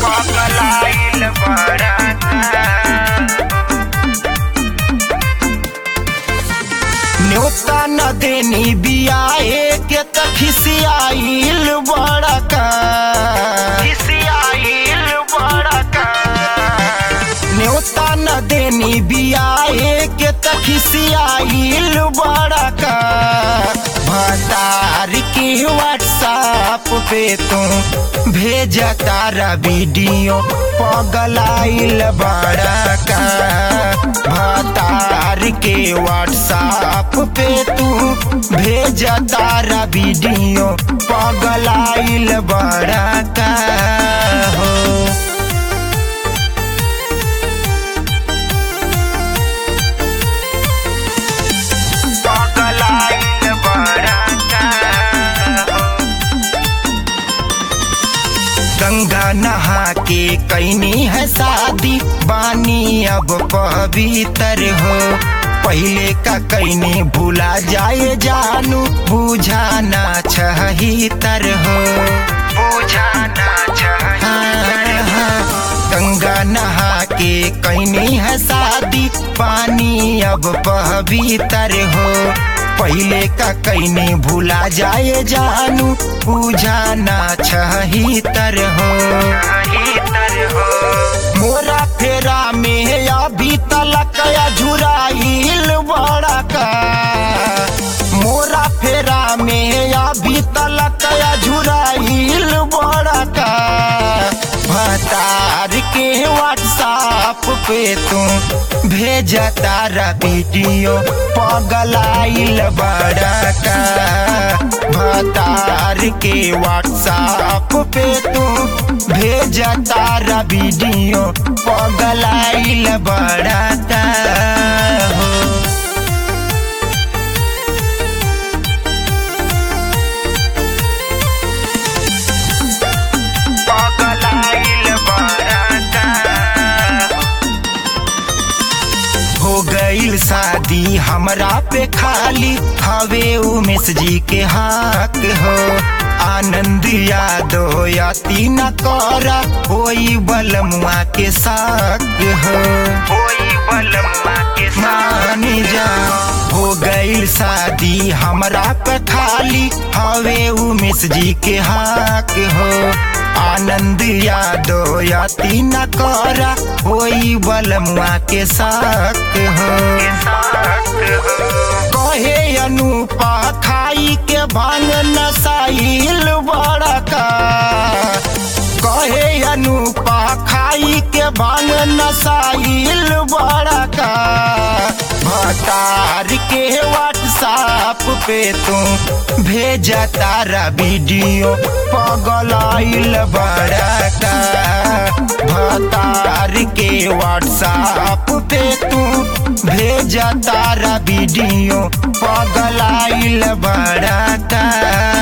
पगलाइल बड़ा न्योता न देनी बियाए के त खिसियाइल बड़का खिसियाइल बड़का न्योता न देनी बियाए के त खिसियाइल बड़का भतार के व्हाट्सएप पे तू भेज तारा वीडियो पगलाइल बड़का भतार के व्हाट्सएप पे तू भेज तारा वीडियो पगलाइल बड़का हो पगलाइल बड़का हो गंगा नहा के कैनी है शादी बानी अब पवित्र हो पहले का कैनी भूला जाए जानू बुझाना छहितर हो बुझाना गंगा नहा के कैनी है शादी पानी अब पवित्र हो पहले का कैनी भूला जाए जानू बुझाना छहितर हो मोरा फेरा में अभी तलक झुराइल बड़का मोरा फेरा में अभी तलक झुराइल बड़का भतार के व्हाट्सएप पे तू भेज तारा वीडियो पगलाइल बड़का भतार के व्हाट्सएप पे तू भेज तारा वीडियो पगलाइल बड़का हो पगलाइल बड़का हो गईल शादी हमरा पे खाली हवे उमेश जी के हाक हो आनंद यादव याती न करा होई बलमुआ के साक हो होई बलमुआ के मानी जा हो गईल शादी हमरा पे खाली हवे उमेश जी के हाक हो आनंद यादव याती न करा होई बलमुआ के साक हो कहे अनुपा खाई के भांग नसाइल बड़का कहे अनुपा खाई के भांग नसाइल बड़का भतार के व्हाट्सएप पे तू भेज तारा वीडियो पगलाइल बड़का भतार के व्हाट्सएप पे तू भेज तारा वीडियो पगलाइल बड़का